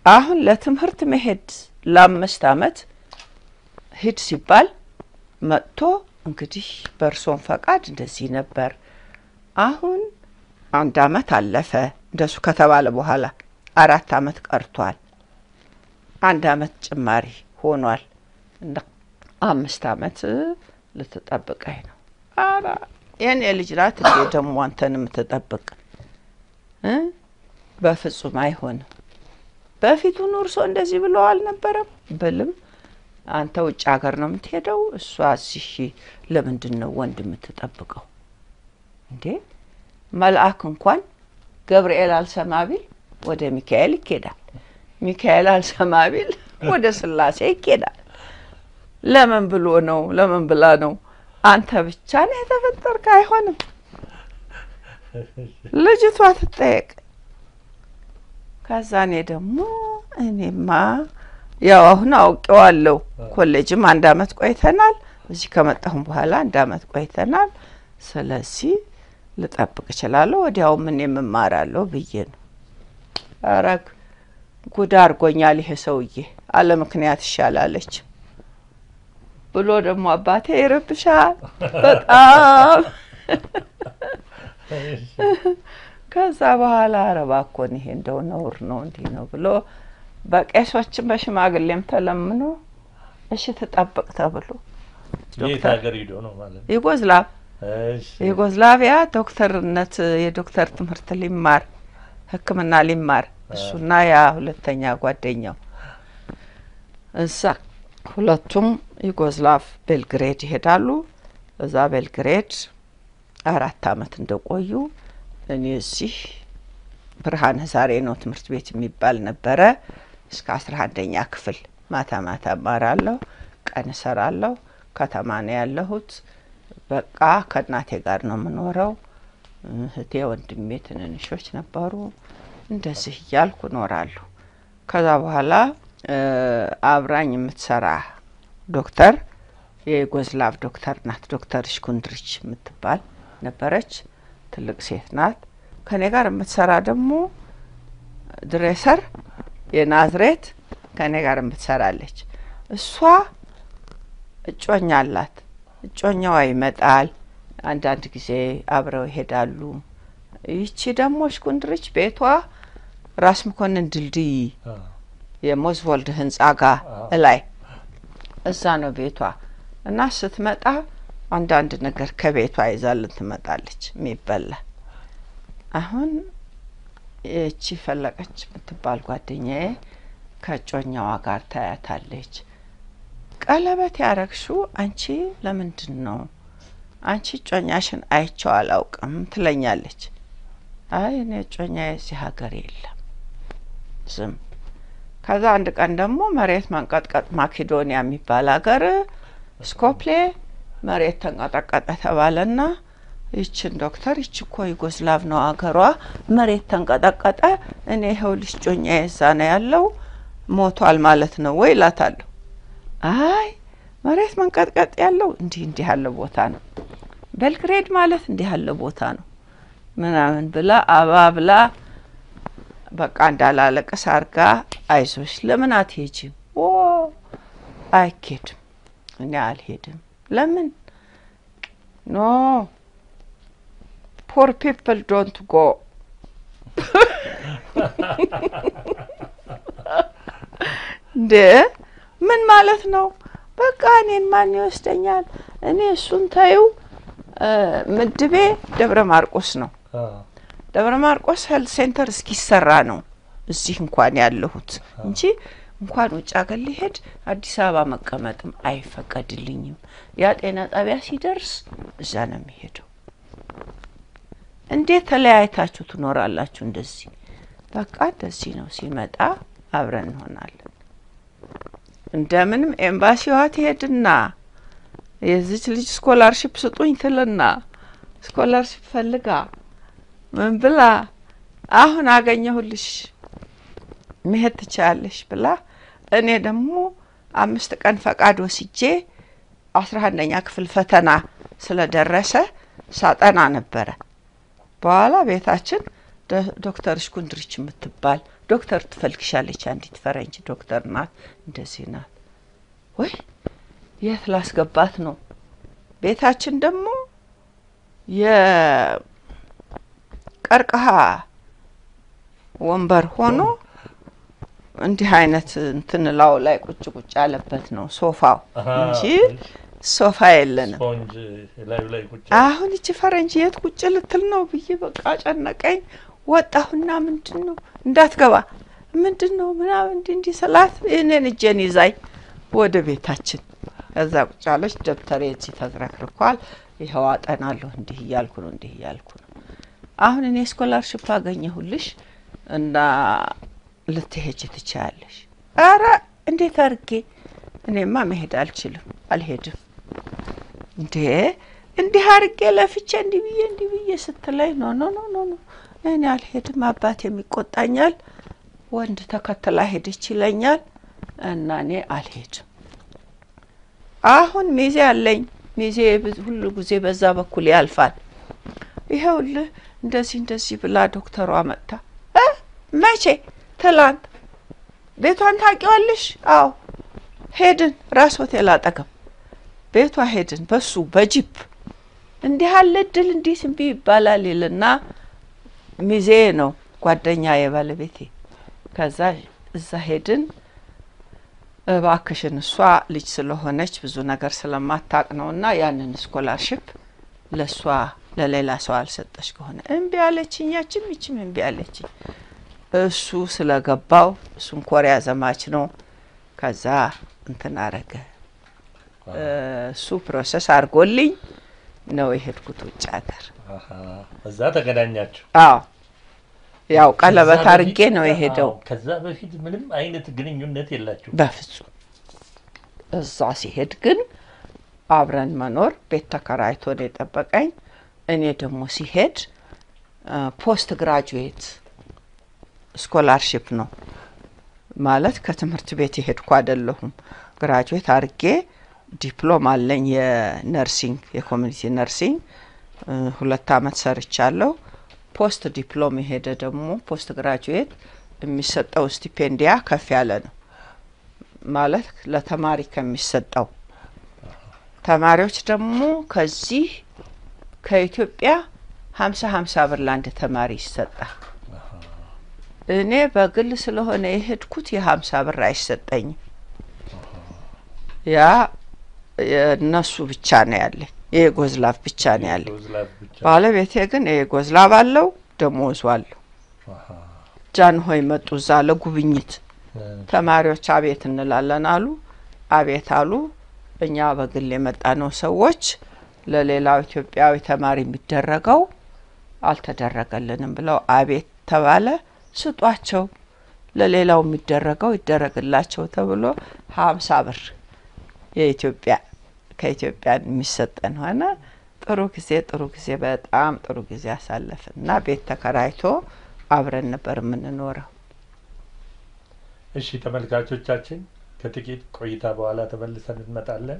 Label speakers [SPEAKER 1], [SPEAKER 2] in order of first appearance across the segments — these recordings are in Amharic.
[SPEAKER 1] አሁን ለትምህርት መሄድ ለአምስት አመት ሂድ ሲባል መጥቶ እንግዲህ በእርሶን ፈቃድ እንደዚህ ነበር። አሁን አንድ አመት አለፈ። እንደሱ ከተባለ በኋላ አራት አመት ቀርቷል። አንድ አመት ጭማሪ ሆኗል እና አምስት አመት ልትጠብቀኝ ነው። ኧረ የኔ ልጅ ናት እንዴ ደግሞ አንተን የምትጠብቅ እ በፍጹም አይሆንም። በፊቱን እርሶ እንደዚህ ብለው አልነበረም ብልም አንተ ውጭ ሀገር ነው የምትሄደው፣ እሷ እዚህ ለምንድን ነው ወንድ የምትጠብቀው እንዴ? መልአክ እንኳን ገብርኤል አልሰማ ቢል ወደ ሚካኤል ይኬዳል። ሚካኤል አልሰማ ቢል ወደ ስላሴ ይኬዳል። ለምን ብሎ ነው? ለምን ብላ ነው? አንተ ብቻ ነው የተፈጠርክ? አይሆንም። ልጅቷ ትጠየቅ። ከዛ እኔ ደግሞ እኔማ ያው አሁን አውቄዋለሁ። ኮሌጅም አንድ አመት ቆይተናል። እዚህ ከመጣሁም በኋላ አንድ አመት ቆይተናል። ስለዚህ ልጠብቅ እችላለሁ። ወዲያውም እኔም እማራለሁ ብዬ ነው። ኧረ ጉድ አድርጎኛል ይሄ ሰውዬ፣ አለ ምክንያት ይሻላለች ብሎ ደግሞ አባቴ ይረብሻል በጣም ከዛ በኋላ ኧረ እባክዎን ይሄ እንደው ነውር ነው እንዲህ ነው ብሎ በቄሶችም በሽማግሌም ተለምኖ እሺ ትጠብቅ ተብሎ
[SPEAKER 2] የት ሀገር ሂዶ ነው ማለት ነው?
[SPEAKER 1] ዩጎዝላቭ
[SPEAKER 2] እሺ።
[SPEAKER 1] ዩጎዝላቪያ ዶክተርነት የዶክተር ትምህርት ሊማር ሕክምና ሊማር እሱና ያ ሁለተኛ ጓደኛው እዛ ሁለቱም ዩጎዝላቭ ቤልግሬድ ይሄዳሉ። እዛ ቤልግሬድ አራት አመት እንደቆዩ እኔ እዚህ ብርሃነ ዛሬ ነው ትምህርት ቤት የሚባል ነበረ። እስከ አስራ አንደኛ ክፍል ማታ ማታ እማራለሁ፣ ቀን እሰራለሁ። ከተማ ነው ያለሁት። በቃ ከእናቴ ጋር ነው የምኖረው። እህቴ ወንድሜ ትንንሾች ነበሩ። እንደዚህ እያልኩ እኖራለሁ። ከዛ በኋላ እ አብራኝ የምትሰራ ዶክተር የዩጎዝላቭ ዶክተር ናት። ዶክተር ሽኩንድሪች የምትባል ነበረች። ትልቅ ሴት ናት። ከኔ ጋር የምትሰራ ደግሞ ድሬሰር የናዝሬት ከኔ ጋር የምትሰራለች። እሷ እጮኛ አላት። እጮኛዋ ይመጣል። አንዳንድ ጊዜ አብረው ይሄዳሉ። ይቺ ደግሞ ሽኩንድሪች ቤቷ ራስ መኮንን ድልድይ
[SPEAKER 2] አ፣
[SPEAKER 1] የሞዝቮልድ ህንጻ ጋር እላይ እዛ ነው ቤቷ እና ስትመጣ አንዳንድ ነገር ከቤቷ ይዛልን ትመጣለች የሚበላ። አሁን ይቺ ፈለቀች የምትባል ጓደኛዬ ከእጮኛዋ ጋር ታያታለች። ቀለበት ያረግሹ አንቺ ለምንድን ነው? አንቺ እጮኛሽን አይቼው አላውቅም ትለኛለች። አይ እኔ እጮኛ የዚህ ሀገር የለም ዝም ከዛ አንድ ቀን ደግሞ መሬት መንቀጥቀጥ ማኬዶኒያ የሚባል ሀገር ስኮፕሌ መሬት ተንቀጠቀጠ ተባለና ይችን ዶክተር ይች እኮ ዩጎስላቭ ነው ሀገሯ፣ መሬት ተንቀጠቀጠ፣ እኔ ይኸው ልጅ ጮኛ የዛ ነው ያለው ሞቷል ማለት ነው ወይ እላታለሁ። አይ መሬት መንቀጥቀጥ ያለው እንዲህ እንዲህ ያለ ቦታ ነው፣ ቤልግሬድ ማለት እንዲህ ያለ ቦታ ነው ምናምን ብላ አባብላ በቃ እንዳላለቅስ አርጋ አይዞሽ ለምን አትሄጂም? ኦ አይኬድም፣ እኔ አልሄድም። ለምን ኖ ፖር ፒፕል ዶንት ጎ እንደ ምን ማለት ነው? በቃ እኔን ማን ይወስደኛል? እኔ እሱን ታዩ ምድቤ ደብረ ማርቆስ ነው።
[SPEAKER 2] አ፣
[SPEAKER 1] ደብረ ማርቆስ ሄልት ሴንተር እስኪሰራ ነው እዚህ እንኳን ያለሁት እንጂ እንኳን ውጭ ሀገር ሊሄድ አዲስ አበባ መቀመጥም አይፈቀድልኝም። ያ ጤና ጣቢያ ሲደርስ እዛ ነው የሚሄደው። እንዴት ተለያይታችሁ ትኖራላችሁ? እንደዚህ በቃ እንደዚህ ነው። ሲመጣ አብረን እንሆናለን። እንደምንም ኤምባሲዋ ትሄድና የዚች ልጅ ስኮላርሽፕ ስጡኝ ትልና ስኮላርሽፕ ፈልጋ ምን ብላ አሁን አገኘሁልሽ መሄድ ትችላለሽ ብላ እኔ ደግሞ አምስት ቀን ፈቃድ ወስጄ አስራ አንደኛ ክፍል ፈተና ስለደረሰ ሳጠና ነበረ። በኋላ ቤታችን ዶ- ዶክተር ሽኩንድሪች የምትባል ዶክተር ትፈልግሻለች አንዲት ፈረንጅ ዶክተር ናት፣ እንደዚህ ናት። ወይ የት ላስገባት ነው? ቤታችን ደግሞ የቀርቀሃ ወንበር ሆኖ እንዲህ አይነት እንትን ላው ላይ ቁጭ ቁጭ ያለበት ነው ሶፋው
[SPEAKER 2] አሃ፣
[SPEAKER 1] እንጂ
[SPEAKER 2] እሺ።
[SPEAKER 1] ሶፋ የለንም።
[SPEAKER 2] ስፖንጅ ላዩ ላይ ቁጭ
[SPEAKER 1] አሁን እቺ ፈረንጅ የት ቁጭ ልትል ነው ብዬ በቃ ጨነቀኝ። ወጣሁና ምንድን ነው እንዳትገባ ምንድን ነው ምናምን እንዲህ እንዲህ ስላት እኔን እጄን ይዛኝ ወደ ቤታችን ከዛ ቁጭ አለች። ደብተሬ እዚህ ተዝረክርኳል። ይኸው አጠናለሁ እንዲህ እያልኩ ነው እንዲህ እያልኩ ነው። አሁን እኔ ስኮላርሽፕ አገኘሁልሽ እና ልትሄጅ ትችያለሽ። አረ እንዴት አድርጌ እኔማ መሄድ አልችልም፣ አልሄድም እንዴ እንዲህ አርጌ ለፍቼ እንዲህ ብዬ እንዲህ ብዬ ስትለኝ ኖ ኖ ኖ ኖ ኖ እኔ አልሄድም፣ አባቴም ይቆጣኛል፣ ወንድ ተከትላ ሄደች ይለኛል እና እኔ አልሄድም። አሁን ሚዜ አለኝ። ሚዜ ብዙ- ሁሉ ጊዜ በዛ በኩል ያልፋል። ይኸውልህ እንደዚህ እንደዚህ ብላ ዶክተሯ መጥታ እ መቼ ትላንት ቤቷን ታውቂዋለሽ? አዎ ሄድን፣ ራስ ሆቴል አጠገብ ቤቷ ሄድን። በሱ በጂፕ እንዲህ አለ እድል እንዲህ ስንቢ ይባላል ይልና ሚዜ ነው ጓደኛ የባለቤቴ። ከዛ እዛ ሄድን። እባክሽን እሷ ልጅ ስለሆነች ብዙ ነገር ስለማታቅ ነው እና ያንን ስኮላርሽፕ ለእሷ ለሌላ ሰው አልሰጠች ከሆነ እምቢ አለችኝ። ያችም ይችም እምቢ አለችኝ። እሱ ስለገባው እሱም ኮሪያ ዘማች ነው። ከዛ እንትን አረገ እሱ ፕሮሰስ አድርጎልኝ ነው የሄድኩት ውጭ ሀገር።
[SPEAKER 2] አሃ፣ እዛ ተገናኛችሁ።
[SPEAKER 1] አዎ ያው ቀለበት
[SPEAKER 2] ከዛ
[SPEAKER 1] አድርጌ
[SPEAKER 2] በፊት-
[SPEAKER 1] ነው የሄደው።
[SPEAKER 2] አዎ፣ ከዛ በፊት ምንም አይነት ግንኙነት የላችሁ።
[SPEAKER 1] በፍጹም እዛ ሲሄድ ግን አብረን መኖር ቤት ተከራይቶ ነው የጠበቀኝ። እኔ ደግሞ ሲሄድ ፖስት ግራጁዌት ስኮላርሽፕ ነው ማለት ከትምህርት ቤት የሄድኩ አይደለሁም። ግራጁዌት አድርጌ ዲፕሎም አለኝ የነርሲንግ የኮሚኒቲ ነርሲንግ እ፣ ሁለት አመት ሰርቻለሁ። ፖስት ዲፕሎም የሄደ ደግሞ ፖስት ግራጁዌት የሚሰጠው ስቲፔንዲያ ከፍ ያለ ነው ማለት ለተማሪ ከሚሰጠው ተማሪዎች ደግሞ ከዚህ ከኢትዮጵያ ሀምሳ ሀምሳ ብር ለአንድ ተማሪ ይሰጣል። እኔ በግል ስለሆነ የሄድኩት የሀምሳ ብር አይሰጠኝም። ያ የእነሱ ብቻ ነው ያለኝ፣ የጎዝላፍ ብቻ ነው ያለኝ።
[SPEAKER 2] ዩጎዝላቭ ብቻ።
[SPEAKER 1] ባለቤቴ ግን የጎዝላፍ አለው፣ ደሞዙ አለው።
[SPEAKER 2] አሃ፣
[SPEAKER 1] ጃንሆይ መጡ እዛ ለጉብኝት።
[SPEAKER 2] እ፣
[SPEAKER 1] ተማሪዎች አቤት እንላለን አሉ። አቤት አሉ። እኛ በግል የመጣ ነው ሰዎች ለሌላው ኢትዮጵያዊ ተማሪ የሚደረገው አልተደረገልንም ብለው አቤት ተባለ። ስጧቸው፣ ለሌላው የሚደረገው ይደረግላቸው ተብሎ ሀምሳ ብር የኢትዮጵያ ከኢትዮጵያ የሚሰጠን ሆነ። ጥሩ ጊዜ ጥሩ ጊዜ በጣም ጥሩ ጊዜ አሳለፍን እና ቤት ተከራይቶ አብረን ነበር የምንኖረው።
[SPEAKER 2] እሺ ተመልካቾቻችን ከጥቂት ቆይታ በኋላ ተመልሰን እንመጣለን።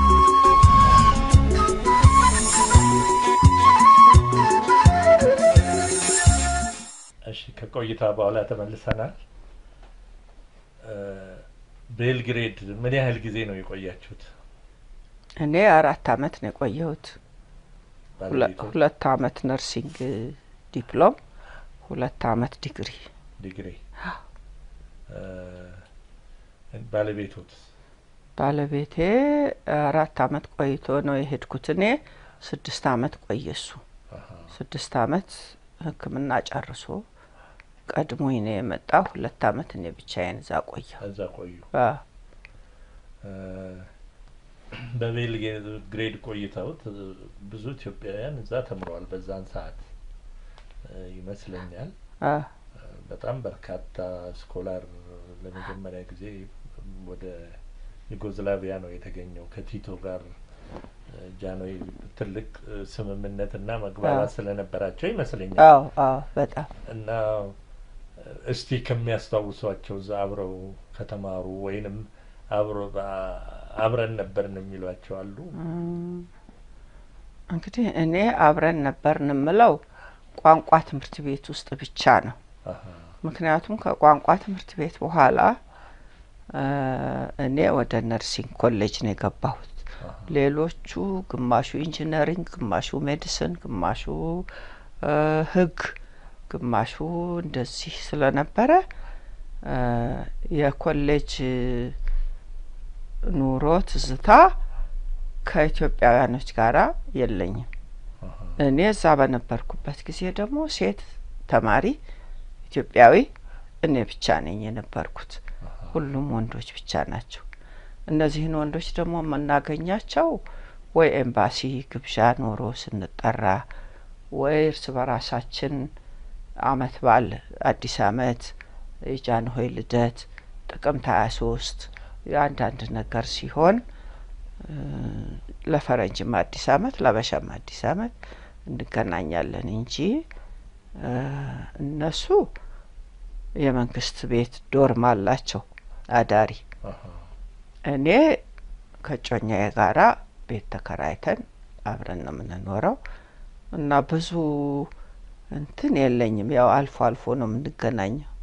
[SPEAKER 2] እሺ ከቆይታ በኋላ ተመልሰናል። እ፣ ቤልግሬድ ምን ያህል ጊዜ ነው የቆያችሁት?
[SPEAKER 1] እኔ አራት አመት ነው የቆየሁት። ሁለ-
[SPEAKER 2] ባለቤቱ
[SPEAKER 1] ሁለት አመት ነርሲንግ ዲፕሎም፣ ሁለት አመት ዲግሪ።
[SPEAKER 2] ዲግሪ እ፣ ባለቤቱት
[SPEAKER 1] ባለቤቴ አራት አመት ቆይቶ ነው የሄድኩት። እኔ ስድስት አመት ቆየ እሱ
[SPEAKER 2] አሃ፣
[SPEAKER 1] ስድስት አመት ሕክምና ጨርሶ ቀድሞኝ ነው የመጣው። ሁለት አመት እኔ ብቻዬን እዛ ቆየሁ።
[SPEAKER 2] እዛ ቆዩ።
[SPEAKER 1] አ፣
[SPEAKER 2] በቤልግሬድ ቆይተውት እ፣ ብዙ ኢትዮጵያውያን እዛ ተምረዋል። በዛን ሰዓት እ፣ ይመስለኛል
[SPEAKER 1] አ፣
[SPEAKER 2] በጣም በርካታ ስኮላር ለመጀመሪያ ጊዜ ወደ ዩጎዝላቪያ ነው የተገኘው። ከቲቶ ጋር እ፣ ጃንሆይ ትልቅ እ፣ ስምምነትና መግባባት
[SPEAKER 1] አዎ።
[SPEAKER 2] ስለነበራቸው ይመስለኛል
[SPEAKER 1] አዎ አዎ በጣም
[SPEAKER 2] እና እ፣ እስቲ ከሚያስታውሷቸው እዛ አብረው ከተማሩ ወይንም አብሮ በ- አብረን ነበርን የሚሏቸው አሉ?
[SPEAKER 1] እም፣ እንግዲህ እኔ አብረን ነበርን የምለው ቋንቋ ትምህርት ቤት ውስጥ ብቻ ነው።
[SPEAKER 2] አሃ፣
[SPEAKER 1] ምክንያቱም ከቋንቋ ትምህርት ቤት በኋላ እኔ ወደ ነርሲንግ ኮሌጅ ነው የገባሁት። ሌሎቹ ግማሹ ኢንጂነሪንግ፣ ግማሹ ሜዲሲን፣ ግማሹ ሕግ፣ ግማሹ እንደዚህ ስለነበረ የኮሌጅ ኑሮ ትዝታ ከኢትዮጵያውያኖች ጋር የለኝም። እኔ እዛ በነበርኩበት ጊዜ ደግሞ ሴት ተማሪ ኢትዮጵያዊ እኔ ብቻ ነኝ የነበርኩት። ሁሉም ወንዶች ብቻ ናቸው። እነዚህን ወንዶች ደግሞ የምናገኛቸው ወይ ኤምባሲ ግብዣ ኖሮ ስንጠራ ወይ እርስ በራሳችን አመት በዓል፣ አዲስ አመት፣ የጃንሆይ ልደት፣ ጥቅምት ሀያ ሶስት የአንዳንድ ነገር ሲሆን ለፈረንጅም አዲስ አመት ለበሻም አዲስ አመት እንገናኛለን እንጂ እነሱ የመንግስት ቤት ዶርም አላቸው አዳሪ። እኔ ከጮኛዬ ጋራ ቤት ተከራይተን አብረን ነው የምንኖረው እና ብዙ እንትን የለኝም። ያው አልፎ አልፎ ነው የምንገናኘው።